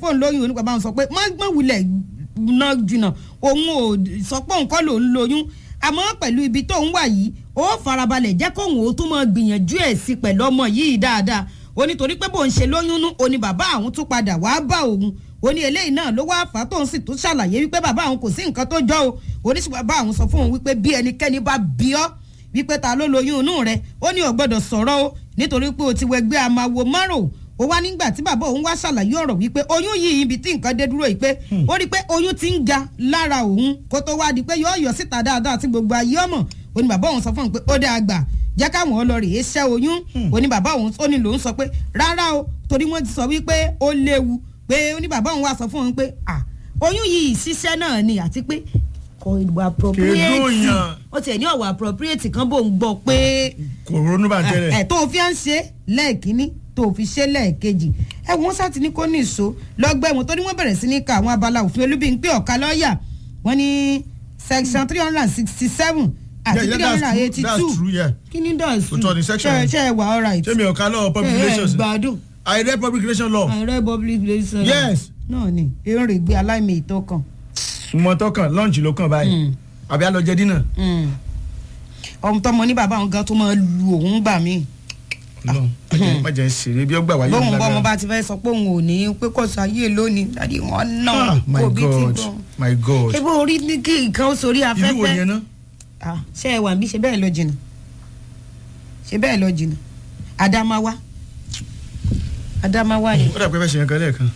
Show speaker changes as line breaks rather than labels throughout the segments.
kó ń lóyún onípa báwọn sọ pé má má wulẹ̀ ná jìnnà òun ò sọ pé òun kọ́ lòun lóyún àmọ́ pẹ̀lú ibi tó ń wà yìí ó farabalẹ̀ jẹ́ kóun ó tún máa gbìyànjú ẹ̀ sí pẹ̀lú ọmọ yìí dáadáa ó ní torí pé bóun ṣe lóyún nú ó ní bàbá àwọn tún padà wá bá òun ó ní eléyìí náà ló wá fà á tóun sì tún ṣàlàyé wípé bàbá àwọn kò sí nǹkan tó jọ o oníṣẹ́ bàbá àwọn sọ fún òun wípé bí ẹnikẹ́ni bá bí ọ́ wípé ta ló lóyún inú rẹ ó ní ò gbọ́dọ̀ sọ̀rọ̀ o nítorí pé o ti wẹgbẹ́ amáwo márùn ó wá nígbà tí bàbá òun wá ṣàlàyé ọ̀rọ̀ wípé oyún yìí ibi tí nǹkan dé dúró yìí pé ó rí i pé oyún ti ń ga lára òun kó tó wá di pé yóò yọ síta dáadáa tí gbogbo ayé ọmọ ó ní bàbá òun sọ fún òun pé ó dá àgbà jẹ́ káwọn ọlọ́rìí ṣẹ́ oyún ó ní bàbá òun ó ní lòun sọ pé rárá o torí wọ́n ti sọ wípé ó léwu pé ó ní bàbá òun wá sọ fún òun pé à oyún yìí ṣiṣẹ́ náà ni àti pé kò ìwà appropriate
Kèdúnyàn.
ó tiẹ̀ ní ọ̀wà appropriate kan bò ń gbọ́ pé
kò ronú bá tẹ́lẹ̀.
ẹ̀ tó o fi ń ṣe lẹ́ẹ̀kínní tó o fi ṣe lẹ́ẹ̀kejì ẹ wọ́n sá ti ní kó ní ìṣó lọ́gbà ẹ̀wọ̀n tó ní wọ́n bẹ̀rẹ̀ sí ní ka àwọn abala òfin olúbíńpé ọ̀ka lọ́ọ̀yà wọ́n ní section three hundred and sixty seven àti
Yeah, yeah,
three hundred and
that's
eighty
true,
two
that's true, yeah.
kí ni dọ̀sù
Òótọ́ ni section
ṣe
yẹn.
ṣe wà alright
ṣé mi ò ká lọ́wọ́ public
ẹ ẹ
relations
gbádùn
I read public relations law.
ààrẹ public relations
Yes.
náà ni eré gbé aláìmì ìtọ́kàn
mo tọkàn lunch ló kàn báyìí àbí a lọ jẹ dínà.
ọmọ tọmọ ní bàbá òun gan tó máa lu òun gbà míì
Ọlọ́run, má jẹ́- má jẹ́ ṣeré bí ó gbà wáyé
bóun
ńlá
bọ́ ọmọ
gan.
bá ti fẹ́ sọ pé òun ò ní pé kò sáyé lónìí dàdí wọn náà
Ah, my
òbí ti
God
gbọ́.
my God
ebo orí ní kí nǹkan ó sórí
ìlú wo
afẹ́fẹ́
yẹn ná.
Ah, ṣé ẹ wà bí ṣe bẹ́ẹ̀ lọ jìnnà ṣe bẹ́ẹ̀ lọ jìnnà Adamawa Adamawa ni
ó dà pé fẹ́ ṣe yẹn kan lẹ́ẹ̀kan.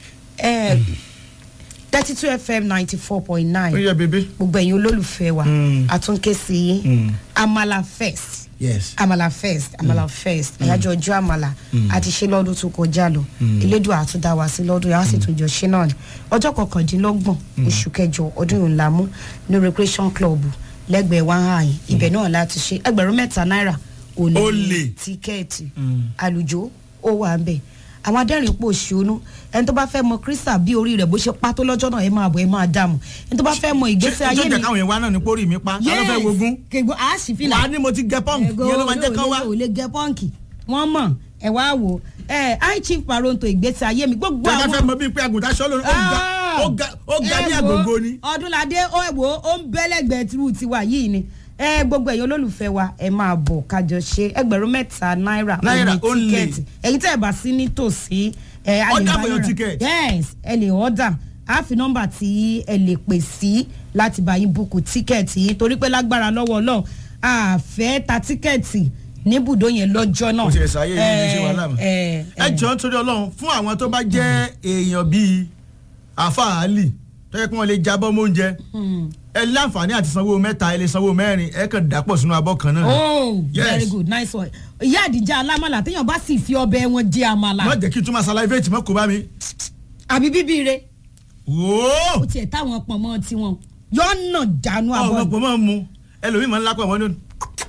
thirty two fm ninety four point
ó
nine
yẹ bébé.
gbogbo ẹ̀yin olólùfẹ́ wa
Mm.
àtúnkẹ́ sí yín
Mm.
Amala Fest
yes.
amala first amala first àyájọ́ ọjọ́ àmàlà àti ṣe lọ́dún tó kọjá lọ elédùn àtúndà wá sí lọ́dún yàrá sì tún jọ ṣe náà ni ọjọ́ kọkàndínlọ́gbọ̀n oṣù kẹjọ ọdún yìí ńlá mú ní recreation club lẹ́gbẹ̀ẹ́ wáhàyìn ibẹ̀ náà láti ṣe ẹgbẹ̀rún mẹ́ta náírà òní
Olè.
tíkẹ́ẹ̀tì àlùjọ ó wà ń bẹ̀ àwọn adẹ́rìn pò ṣonú ẹni tó bá fẹ́ mọ kírísà bí orí rẹ̀ bó ṣe pátó lọ́jọ́ náà ẹ máa bọ̀ ẹ máa dààmú ẹni tó bá fẹ́ mọ ìgbésí ayé
ìjọba
mi
káwọn yẹn wá náà ní pórí mi pa ta ló fẹ́ wogun.
kègbó àásìfìlà
wàá ní mo ti gẹ pọ́ǹkì yẹn ló máa jẹ́ kán wá.
ò lè gẹ pọ́ǹkì wọ́n mọ̀ ẹ wá wò ẹ high chief paronto ìgbésí ayé mi gbogbo
tọ́jà fẹ́
àwọn.
mọ bíi pé àgùntàn ṣọ́ lónìí ó ga ó ga ó ga ní
ẹ wo,
àgògò ni.
ọdúnladé ó ẹ wò ó ń bẹ́lẹ̀gbẹ́ tìrú tiwa yìí ni ẹ gbogbo ẹ̀yin olólùfẹ́ wa ẹ máa bọ̀ kájọ ṣe ẹgbẹ̀rún mẹ́ta náírà
Náírà
òní
only.
tíkẹ́ẹ̀tì ẹ̀yin tẹ́ ẹ bá sí nítòsí ẹ a lè
Order
bá
for your
yín rà.
ticket.
yes ẹ lè order a fi nọ́mbà tí ẹ lè pè sí láti bá yín búkú tíkẹ́ẹ̀tì yìí torí pé lágbára lọ́wọ́ Ọlọ́run a fẹ́ ta tíkẹ́ẹ̀tì níbùdó yẹn lọ́jọ́ náà.
kò tiẹ̀ sáyé yìí ní ṣe wàhálà mọ́.
ẹ
ẹ jọ nítorí ọlọ́run fún àwọn tó bá jẹ́ èèyàn bíi àfàálì tó yẹ kí wọ́n lè jábọ́ mọ́ oúnjẹ ẹ láǹfààní àti sanwó mẹ́ta ẹ lè sanwó mẹ́rin ẹ kàn dàpọ̀ sínú abọ́ kan náà.
oh
Yes.
very good nice one ìyá àdìjà alámàlà téèyàn bá sì fi ọbẹ̀ wọn jẹ àmàlà
má jẹ́ kí n tún máa salivate mọ́ kó bá mi.
àbí bíbí re
wòó
ó tiẹ̀ táwọn pọ̀nmọ́ tiwọn yọ̀ọ̀nà jánu
ọmọ
àbọ̀
pọ̀ máa ń mu ẹlòmíì máa ń lápá wọn lónìí.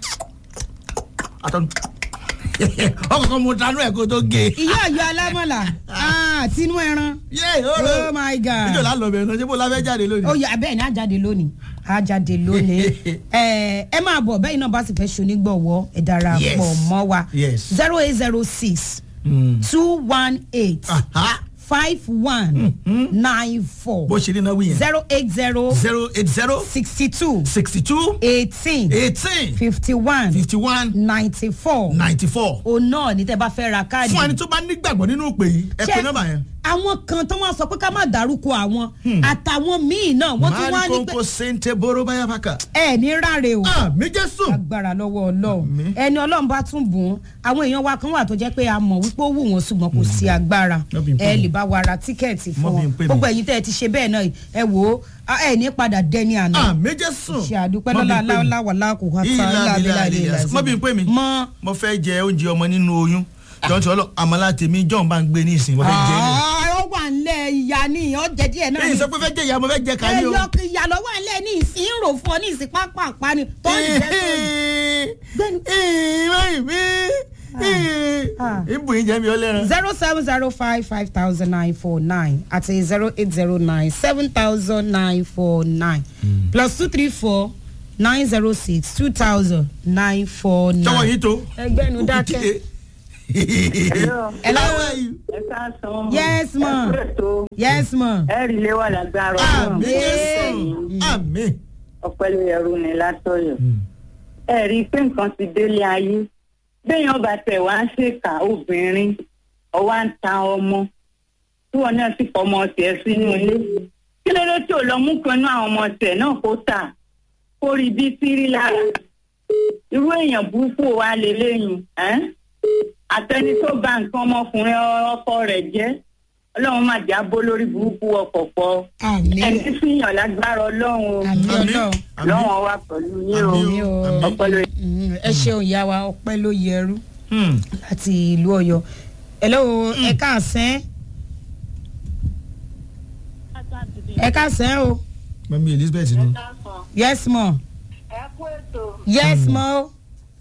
àtọ́nu ọkọ̀ mu tanú ẹ̀ kó tó gé.
ìyá ọ̀yọ́ alámàlà ah, tinú ẹran
yé
oh my god
níjọ́ la lọ bẹ̀rẹ̀ náà ṣé bó la fẹ́ jáde lónìí.
ó yà bẹ́ẹ̀ ni àjáde lónìí àjáde lónìí ẹ ẹ máa bọ̀ bẹ́ẹ̀ náà bá sì fẹ́ ṣonígbọ̀wọ́ ẹ darapọ̀
Yes.
mọ́ wa
Yes.
zero eight zero six
Mm.
two one eight
Aha.
five one nine four
bó ṣe ní náà wí yẹn.
zero eight zero
zero eight zero
sixty two
sixty two
eighteen
eighteen
fifty one
fifty one
ninety four
ninety four.
òun náà ní tẹ́ bá fẹ́ ra káàdì.
fún ẹni tó bá nígbàgbọ́ nínú ìpè yìí ẹ pè
Ṣé
nọ́mbà yẹn.
àwọn kan tó wọ́n sọ pé ká má dárúkọ àwọn àtàwọn míì náà wọ́n tún wá ní pé
kónkó sèǹtẹ̀ bóró báyà bàkà.
ẹ ní ráre o
ah mi jẹ́ sùn.
agbára lọ́wọ́ ọlọ́run
Àmín.
ẹni ọlọ́run bá tún bùn ún àwọn èèyàn wa kan wà tó jẹ́ pé a mọ̀ wípé ó wù wọ́n ṣùgbọ́n kò sí agbára
Má bí n pè
ẹ
mí.
lè bá wa ra tíkẹ́ẹ̀tì fún
Má bí
wọn
n pè mí.
gbogbo ẹ̀yin tẹ́ ẹ ti ṣe bẹ́ẹ̀ náà ẹ wò ó a- ẹ ní padà dẹni àná
ah mi jẹ́ sùn.
ṣe àdúpẹ́
Má bí
lọ́la
n pè mí.
aláwàlá kò wá
Ìlà
tán
ìlà
lábẹ́lá
ìlà
ilé
mọ́ bí n pè mí.
mọ́
mo fẹ́ jẹ oúnjẹ ọmọ nínú oyún jọ́n tí ọlọ́ àmàlà tèmi jọ́n bá ń gbé ní ìsìn mo fẹ́ jẹ ní.
ó wà nílẹ̀ ìyá ni ó jẹ díẹ̀ náà
èyí
ni
sọ pé fẹ́ jẹ ìyá mo fẹ́ jẹ kàní o.
ẹyọ ìyá lọ́wọ́ nílẹ̀ ní ìsín ń rò fún ọ ní ìsín pápá àpá ni tó ń jẹ́ sóyún. Gbẹ́nu. Ah.
ìbù yín jẹ́ mi ọlẹ́ran.
zero seven zero five five thousand nine four nine àti zero eight zero nine seven thousand nine four nine plus two three four nine zero six two thousand nine four nine.
sọ́wọ́ yìí tó.
ẹgbẹ́nu dákẹ́.
Hello.
Hello.
How are you?
ẹ káàsán.
Yes, ma.
ẹ kú ètò
yes ma.
ẹ rí ilé wà lágbára
àmì
ọlọ́run
jésù àmì.
ọpẹ́ ló yẹrù ní látọ̀yọ̀. ẹ rí i pé nǹkan ti délé ayé béèyàn bá tẹ̀ wá ń ṣèkà obìnrin ọwá ń ta ọmọ tí wọn náà sì fọmọ tiẹ̀ sínú ilé kí ló dé tí ò lọ mú kan náà àwọn ọmọ tiẹ̀ náà kó tà kó rí bí sírí lára irú èèyàn burúkú wa lélẹ́yìn ẹ́n? àtẹni tó bà nǹkan ọmọkùnrin ọkọ rẹ̀ jẹ́ ọlọ́run má jà bó lórí burúkú ọkọ̀ pọ̀
àmì
ẹni fìyàn lágbára ọlọ́run o
àmì
Àmín.
ọlọ́run.
lọ́wọ́n wa pẹ̀lú yín o
Àmín
o.
àmín.
ọpẹ́ ló
Mm, ẹ ṣeun ìyá wa ọpẹ́ ló yẹrú
Hmm.
láti ìlú Ọ̀yọ́ hello ẹ káàsán ẹ káàsán o
mami elizabeth nù.
yes ma
ẹ kú ètò
yes ma o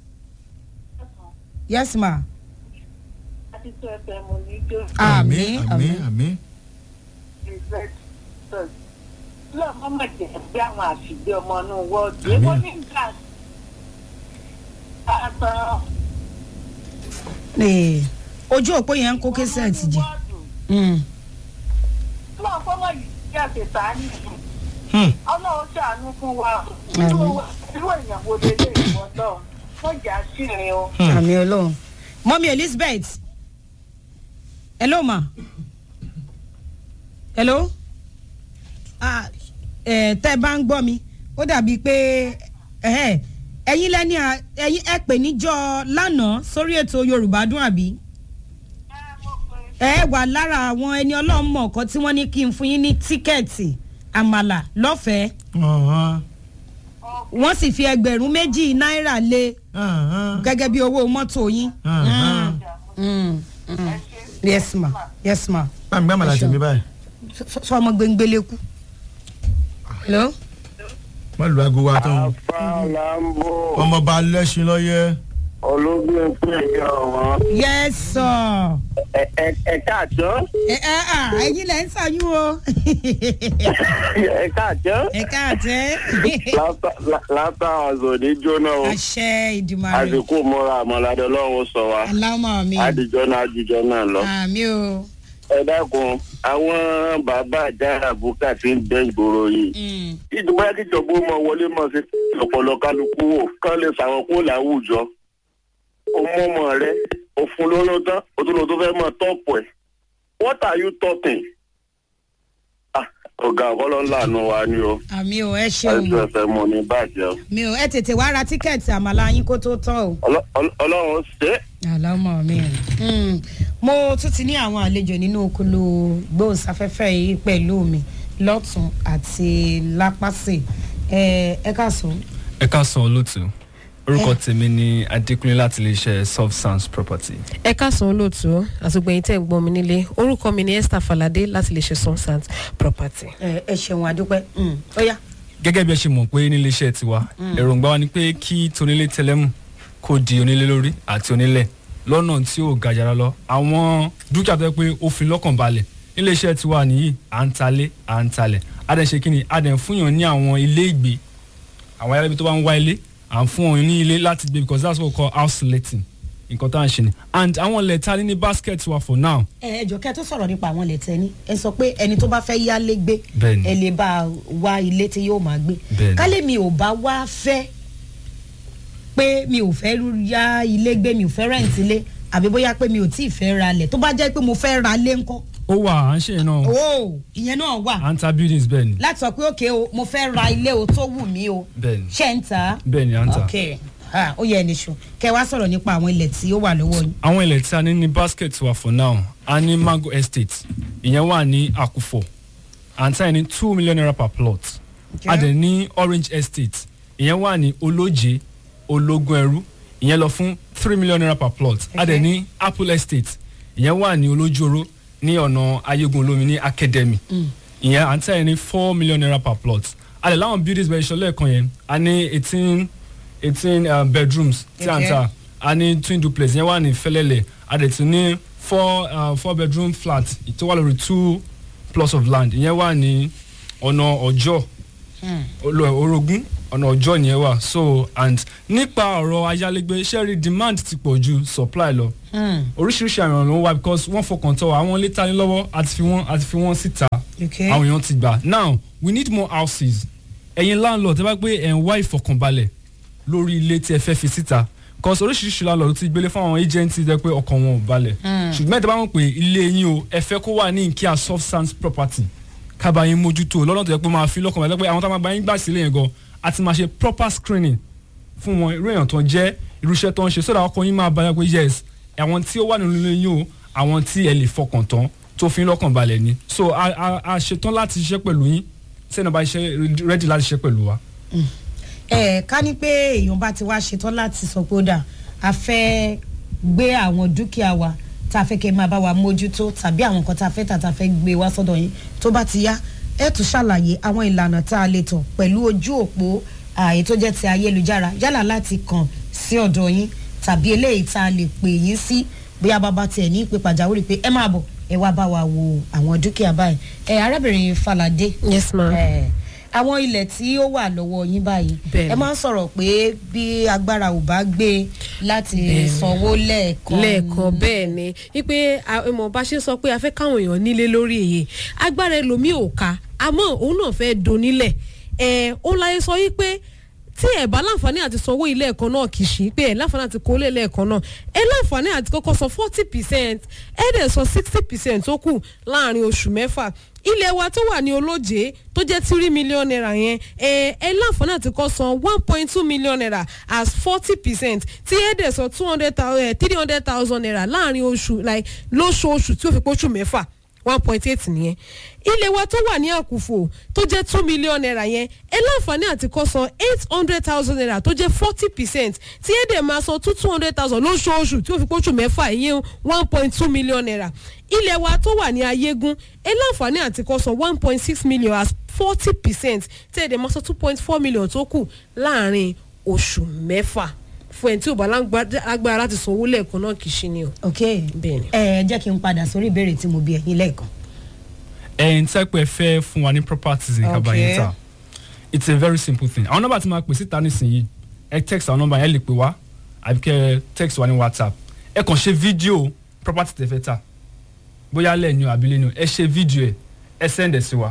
yes ma
àti tó ẹsẹ̀ mo ní jó
àmì
àmì
àmì
àmì.
ìfẹ́ tó lọ́ọ̀ mọ́mọ́ jẹ́ bí àwọn àṣìgbé ọmọ inú wọ́ọ̀dù
Àmín.
èwo ní gas àtàn
Eh, ojú òpó yẹn ń kó késẹ̀tì jẹ Mm.
lọ́ọ̀ fọ́mọ́ yìí jẹ́ àṣetà nìyí
Hmm.
ọlọ́run ṣàánú fún wa irú irú èèyàn wo lè lè wọ́n náà wọ́n jà sírin o.
àmì ọlọ́run mọ́mí elizabeth hello ma hello ah, eh, tẹ́ ẹ bá ń gbọ́ mi ó dàbí pé ẹ̀hẹ́, ẹ̀yin lẹ́ni à- ẹ̀yin ẹ pè níjọ́ lánàá sórí ètò yorùbá dùn àbí ẹ wà lára àwọn ẹni ọlọ́run mọ̀ ọ̀kan tí wọ́n ní kí n fún yín ní tíkẹ́ẹ̀tì àmàlà lọ́fẹ̀ẹ́
Ọ̀hán.
wọ́n sì fi ẹgbẹ̀rún méjì náírà lé
Ọ̀hán.
gẹ́gẹ́ bí owó mọ́tò yín.
Ọ̀hán.
Mm, mm. yes ma yes ma
bámi gbá màlá tèmi báyìí.
fọmọ gbẹngbẹlẹ kú. hello.
wọ́n lu aago wa tán.
Fàlàmbò
ọmọọba lẹ́sìn lọ́yẹ́.
ológun pé ìyá wọn.
yes sir.
Ẹ káàtó.
ẹ ẹ à ẹyin lẹ ń sàyún o.
Ẹ káàtó.
ẹ káàtẹ́.
Látà ọ̀zọ̀ ní jóná o.
àṣẹ ìdìmọ̀rẹ́.
Àsìkò múra àmọ́ládé ọlọ́run sọ wa.
aláwọ̀ mi.
Àdìjọ́ náà àjùjọ́ náà lọ.
àmì o.
Ẹ dákun, àwọn bàbá àjára bùkà ti ń dẹ́ ìgboro yìí.
Mm.
Ìjọba kíjọba ó mọ wọlé mọ̀ sí ọ̀pọ̀lọ kálukú wò kán lè sàwọn kó láwùjọ. O mú ọmọ rẹ, o fún lóró tán, o tún lọ tó fẹ́ mọ̀ tọ́pù ẹ̀. What are you talking? Ah, ọ̀gá ọ̀kọ́lọ́ ńlá àánú wa ni o.
àmì o ẹ ṣeun
Ẹ̀sùn ẹ̀fẹ̀ mọ̀ ní bàjẹ́ o.
mi ò ẹ tètè wá ra tíkẹ́ẹ̀tì àmàlà yín kó tó tán o.
Ọlọ́- ọlọ́- Ọlọ́run ṣe é.
àlámọ̀ mi. Mm. mo tún ti ní àwọn àlejò nínú okolo gbóhùnsáfẹ́fẹ́ yìí pẹ̀lú mi lọ́tún àti lápásì ẹ ẹ káàsán.
ẹ káàsán olóòtú orúkọ tèmi ni adékúnlé láti iléeṣẹ́ soft sounds property.
ẹ káàsán olóòtú àtúgbẹ̀yìn tẹ̀ ń gbọ́n mi nílé orúkọ mi ni esther falade láti lè ṣe sunsant property.
ẹ ẹ ṣeun àdúpẹ́ Mm. ó yá.
gẹ́gẹ́ bí ẹ ṣe mọ̀ pé nílé iṣẹ́ tiwa èròǹgbà wa ni pé kí tonílé tẹlẹ́mù kó di onílé lórí àti onílẹ̀ lọ́nà tí ò ga jara lọ àwọn dúkìá tó yẹ pé ó fi lọ́kàn balẹ̀ nílé iṣẹ́ tiwa nìyí à ń talé à ń talẹ̀ a dẹ̀ ṣe kí ni a dẹ̀ ń fúnyàn ní àwọn ilé ìgbé àwọn ayálégbé tó bá ń wá ilé à ń fún wọn ní ilé láti gbé because that's what we call house letting nǹkan tá à ń ṣe ni and àwọn ilẹ̀ ta ní ní basket wa for now
ẹ ẹ jọ kẹ́ tó sọ̀rọ̀ nípa àwọn ilẹ̀ tẹ́ni ẹ sọ pé ẹni tó bá fẹ́ yálé gbé
Bẹ́ẹ̀ni.
ẹ lè bá a wá ilé tí yóò máa gbé
Bẹ́ẹ̀ni.
kálẹ̀ mi ò bá wá fẹ́ pé mi ò fẹ́ yá ilé gbé mi ò fẹ́ rẹ̀ǹtì ilé àbí bóyá pé mi ò tí ì fẹ́ ra ilẹ̀ tó bá jẹ́ pé mo fẹ́ ra ilé ńkọ́
ó wà à ń ṣe yẹn náà
o ìyẹn náà wà
à ń ta buildings bẹ́ẹ̀ ni
láti sọ pé òkè o mo fẹ́ ra ilé o tó wù mí o
bẹ́ẹ̀ ni
ṣé ń ta
bẹ́ẹ̀ ni à ń ta.
ok ah, ó yẹ ẹni ṣù kẹ wá sọ̀rọ̀ nípa àwọn ilẹ̀ tí ó wà lọ́wọ́ yín.
àwọn ilẹ̀ tí a ní ní basket wa for now a ní mango estate ìyẹn wà ní akufo à ń tà ní two million naira per plot
Okay.
a dẹ̀ ní orange estate ìyẹn wà ní olóje ológun ẹrú ìyẹn lọ fún three million naira per plot a dẹ̀
Okay.
ní apple estate ìyẹn wà ní olójoro ní ọ̀nà ayégun olómi ní academy ìyẹn à ń tà ní four million naira per plot a dẹ̀ láwọn buildings bẹ̀rẹ̀ ìṣọ̀lẹ̀ kan yẹn a ní eighteen eighteen um, bedrooms tí à ń
Okay.
tà a ní twin duplex yẹn wà ní fẹlẹlẹ a dẹ̀ tún ní four uh, four bedroom flat tó wà lórí two plots of land ìyẹn wà ní ọ̀nà ọjọ́ olú- orogún ọ̀nà ọjọ́ yẹn wà so and nípa ọ̀rọ̀ ayálégbé ṣe rí demand ti pọ̀ ju supply lọ oríṣiríṣi àwọn ọ̀nà ló wà because wọ́n fọkàn tọ́ àwọn ilé tani lọ́wọ́ àti fi wọ́n àti fi wọ́n síta
Okay.
àwọn èèyàn ti gbà now we need more houses ẹ̀yin landlord ẹ bá gbé ẹ̀ ń wá ìfọkànbalẹ̀ lórí ilé tí ẹ fẹ́ fi síta cause oríṣiríṣi landlord ti gbélé fún àwọn agency jẹ́ pé ọkàn wọn ò balẹ̀ ṣùgbọ́n ẹ̀ tẹ́ bá mọ̀ pé ilé yín o ẹ fẹ́ kó wà ní nkíà soft sands property kábà yín mójútó lọ́nà tó yẹ pé máa fi lọ́kàn balẹ̀ pé àwọn táwọn bá yín gbà sílé yẹn gan àti máa ṣe proper screening fún wọn irú èèyàn tó ń jẹ́ irúṣẹ́ tó ń ṣe sódà ọkàn yín máa balẹ̀ pé yes àwọn tí ó wà nínú ilé yín o àwọn tí ẹ lè fọkàn tán tó fi ń lọ́kàn balẹ̀ ni so a a a ṣetán láti ṣiṣẹ́ pẹ̀lú yín sẹ́ni bá ṣe ready láti ṣiṣẹ́ pẹ̀lú wa.
ẹ ká ní pé èèyàn bá ti wá ṣetán láti sọ pé ó dà a fẹ́ gbé àwọn dúkìá wa tá a fẹ́ kẹ́ máa bá wa mójútó tàbí àwọn nǹkan tá a fẹ́ tà tá a fẹ́ gbé wá sọ́dọ̀ yín tó bá ti yá ẹ tún ṣàlàyé àwọn ìlànà tá a lè tọ̀ pẹ̀lú ojú òpó ààyè tó jẹ́ ti ayélujára yálà láti kàn sí ọ̀dọ̀ yín tàbí eléyìí tá a lè pè yín sí bóyá bàbá tiẹ̀ ní ìpè pàjáwìrì pé ẹ máa bọ̀ ẹ wá bá wa wo àwọn dúkìá báyìí ẹ arábìnrin Falade
yes ma.
ẹ àwọn ilẹ̀ tí ó wà lọ́wọ́ yín báyìí
Bẹ́ẹ̀ni.
ẹ máa ń sọ̀rọ̀ pé bí agbára ò bá gbé láti sanwó lẹ́ẹ̀kan
lẹ́ẹ̀kan bẹ́ẹ̀ ni wípé ìmọ̀ bá ṣe sọ pé a fẹ́ káwọn èèyàn nílé lórí èyí agbára ẹlòmíì ò ká àmọ́ òun náà fẹ́ donílẹ̀ ẹ̀ ó láyé sọ wípé tí ẹ bá láǹfààní àti sanwó ilé ẹ̀kan náà kì í ṣe pé ẹ láǹfààní àti kó lé lẹ́ẹ̀kan náà ẹ láǹfààní àti kọ́kọ́ san forty percent ẹ dẹ̀ san sixty percent tó kù láàrin oṣù mẹ́fà ilé wa tó wà ní olóje tó jẹ́ three million naira yẹn ẹ ẹ láǹfààní àti kọ́ san one point two million naira as forty percent tí ẹ dẹ̀ san two hundred thousand three hundred thousand naira láàrin oṣù like lóṣooṣù tí ó fi póṣù mẹ́fà one point eight nìyẹn ilé wa tó wà ní àkùfò tó jẹ́ two million naira yẹn ẹ láǹfààní àti kó san eight hundred thousand naira tó jẹ́ forty percent tí ẹ dẹ̀ máa san two two hundred thousand lóṣooṣù tí ó fi pósù mẹ́fà ìyẹn one point two million naira ilé wa tó wà ní ayégún ẹ láǹfààní àti kó san one point six million as forty percent tí ẹ dẹ̀ máa san two point four million tó kù láàrin oṣù mẹ́fà fún ẹ tí ò bá lágbára láti sanwó lẹ́ẹ̀kan náà kì í ṣe ni o.
ok
Bẹ́ẹ̀ni.
ẹ jẹ́ kí n padà sórí ìbéèrè tí mo bi ẹ̀yin lẹ́ẹ̀kan
ẹ̀yin tẹ́ pé ẹ fẹ́ fún wa ní properties ní kabayín ta it's a very simple thing àwọn nọ́mbà tí máa pè síta nísìnyí ẹ text àwọn nọ́mbà yẹn lè pè wá àbí kẹ́ ẹ text wa ní whatsapp ẹ kàn ṣe fídíò property tẹ́ fẹ́ ta bóyá lẹ́ẹ̀ni o àbí lẹ́ni o ẹ ṣe fídíò ẹ ẹ send ẹ sí wa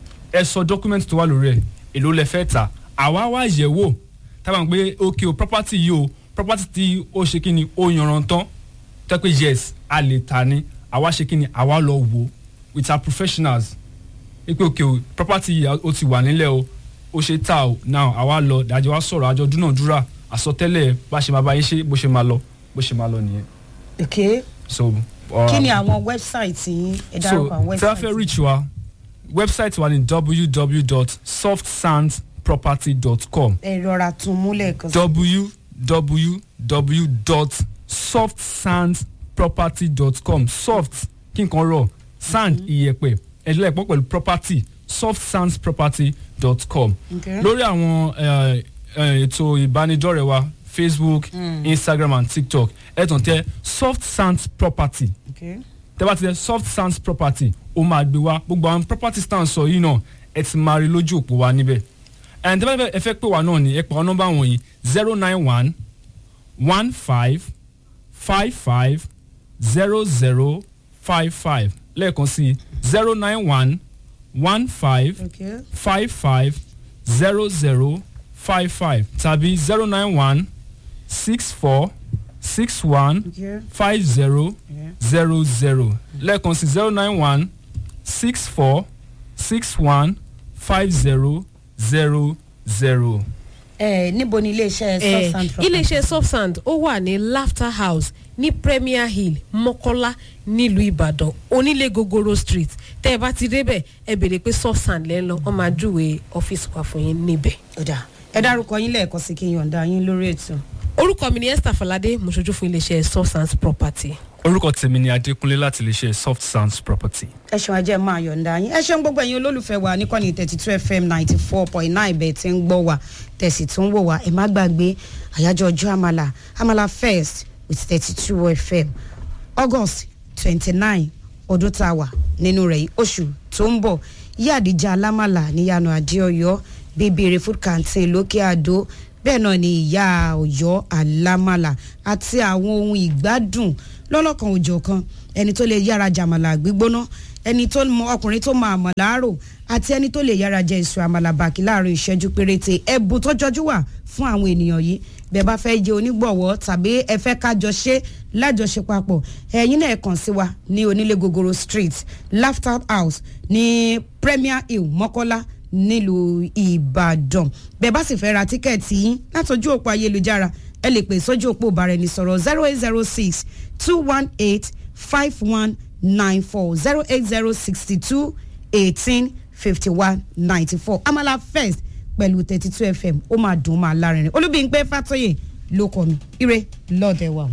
ẹ sọ document tó wà lórí ẹ èló lẹ fẹ́ ta àwa wá yẹ̀ wò tábà ń pé ok o property yìí o property tí ó ṣe kí ni ó yanrantán tẹ́ pé yes a lè ta ni àwa ṣe kí ni àwa lọ wò with our professionals wípé ok o property yìí ó ti wà nílẹ̀ o ó ṣe ta o now àwa lọ dájọ́ wa sọ̀rọ̀ àjọ dúnàdúrà àsọtẹ́lẹ̀ bá ṣe máa bá yín ṣe bó ṣe máa lọ bó ṣe máa lọ nìyẹn
ok
so. uh,
kí ni àwọn wẹ́bsáìtì yín ẹ
so
dárúkọ àwọn
tí a fẹ́
wẹ́bsáìtì
reach wa website wa ni www.softsandsproperty.com
ẹ rọra tún múlẹ̀ kan sí.
www.softsandsproperty.com soft kí nǹkan rọ̀ sand iyẹ̀pẹ̀ ẹ̀dínlẹ̀pọ̀ pẹ̀lú property softsandsproperty.com
Okay.
lórí àwọn eh, eh, ètò ìbánidọ́rẹ̀ẹ́ wa facebook instagram and tiktok ẹ̀ tàn tẹ soft sands property
Okay.
tẹ́ bá ti tẹ soft sands property ó máa gbé wá gbogbo àwọn property stand sọ yìí náà ẹ ti máa rí lójú òpó wa níbẹ̀ ẹn tẹ́ bá fẹ́- ẹ fẹ́ pè wá náà ní ẹ pa ọ́ nọ́mbà wọ̀nyí zero nine one one five five five zero zero five five lẹ́ẹ̀kan sí zero nine one one five
Okay.
five five zero zero five five tàbí zero nine one six four six one
Okay.
five zero zero zero lẹ́ẹ̀kan sí zero nine one six four six one five zero zero zero.
ẹ níbo ni iléeṣẹ́
Eh,
substand property
iléeṣẹ́ subsand ó wà ní laughter house ní premier hill mọ́kọ́lá nílùú ìbàdàn onílé gogoro street tẹ́ ẹ bá ti débẹ̀ ẹ béèrè pé subsand lẹ́ ń lọ wọ́n máa júwe ọ́fíìsì wa fún yín níbẹ̀.
ọ̀dà ẹ dárúkọ yín lẹ́ẹ̀kan sí kí n yọ̀ǹda yín lórí ètò.
orúkọ mi ni esther falade mo ṣojú fún iléeṣẹ́ subsand property.
orúkọ tèmi ni adékúnlé láti lè ṣe soft sounds property.
ẹ ṣeun ajẹ́ máa yọ̀ǹda yín ẹ ṣeun gbogbo ẹ̀yin olólùfẹ́ wa níkànnì thirty two fm ninety four point nine bẹ́ẹ̀ tí ń gbọ́ wa tẹ̀sí tó ń wò wá ẹ má gbàgbé àyájọ́ ọjọ́ àmàlà àmàlà first with thirty two fm august twenty nine ọdún tá a wà nínú rẹ̀ yìí oṣù tó ń bọ̀ yí àdìjà alámàlà níyanu adéọyọ bèbèrè food canteen lókè àdó bẹ́ẹ̀ náà ni ìyá ọ̀yọ́ alámàlà àti àwọn ohun ìgbádùn lọ́lọ́kan òjọ̀kan ẹni tó lè yára jàmàlà gbígbóná ẹni tó mọ ọkùnrin tó mọ àmàlà àrò àti ẹni tó lè yára jẹ èso àmàlà bàkí láàrin ìṣẹ́jú péréte ẹ̀bùn tó jọjú wà fún àwọn ènìyàn yìí bẹ́ẹ̀ bá fẹ́ jẹ onígbọ̀wọ́ tàbí ẹ fẹ́ kájọ ṣe lájọṣe papọ̀ ẹ̀yin náà ẹ kàn sí wa ní onílé gogoro street laughter house ní premier hill mọ́kọ́lá nílùú ìbàdàn bẹ́ẹ̀ bá sì fẹ́ ra tíkẹ́ẹ̀tì yín látọjú òpó ayélujára ẹ lè pè sójú òpó ìbáraẹnisọ̀rọ̀ zero eight zero six two one eight five one nine four zero eight zero sixty two eighteen fifty one ninety four amala first pẹ̀lú thirty two fm ó máa dùn ó máa lárinrin olúbíyìnpé fàtọ́yè ló kọ́ mi ire lọ́ọ̀dẹ̀ wa.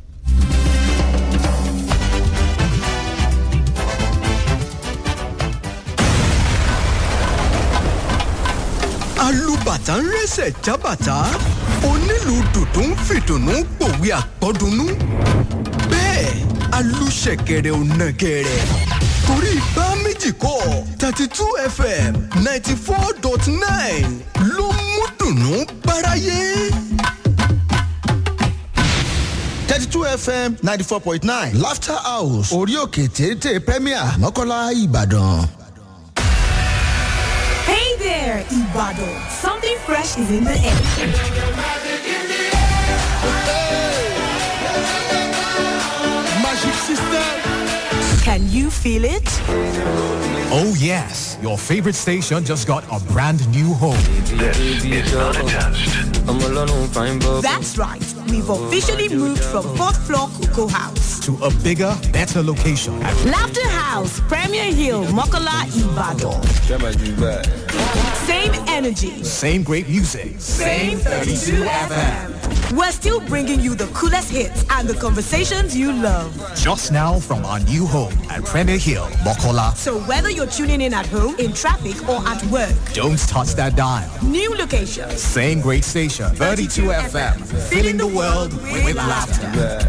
alùbàtà ń rẹsẹ̀ jábàtà onílù dùdú ń fìdùnnú pòwe àpọ́dúnú bẹ́ẹ̀ alùṣẹ̀kẹ̀rẹ̀ ò nàgẹ̀rẹ̀ torí bá méjì kọ́ thirty two fm ninety four dot nine ló mú dùnnú báráyé.
thirty two fm ninety four point nine laughter house orí òkè téńté premier mọ́kànlá ìbàdàn.
Hey there, Ibadan. Something fresh is in the air.
magic system.
Can you feel it?
Oh yes, your favorite station just got a brand new home.
That's right. We've officially moved from fourth floor Cocoa House.
To a bigger, better location.
Laughter House, Premier Hill, Mokola, Ibadan. Same energy.
Same great music.
Same 32 FM. We're still bringing you the coolest hits and the conversations you love.
Just now from our new home at Premier Hill, Mokola.
So whether you're tuning in at home, in traffic, or at work,
Don't touch that dial.
new locations.
Same great station, 32 FM. Filling the world with laughter.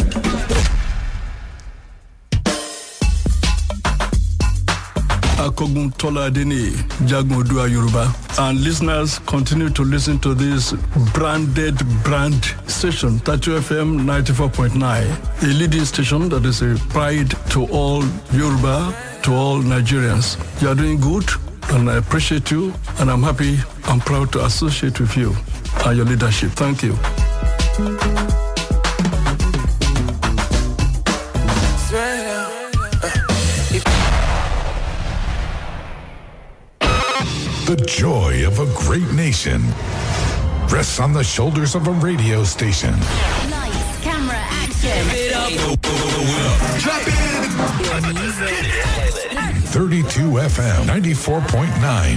Akogun Tola Adeni, Jagun Odua Yoruba. And listeners continue to listen to this branded brand station, Tatu FM 94.9, a leading station that is a pride to all Yoruba, to all Nigerians. You are doing good and I appreciate you and I'm happy and proud to associate with you and your leadership. Thank you.
The joy of a great nation rests on the shoulders of a radio station.
Lights, camera, action.
32 FM 94.9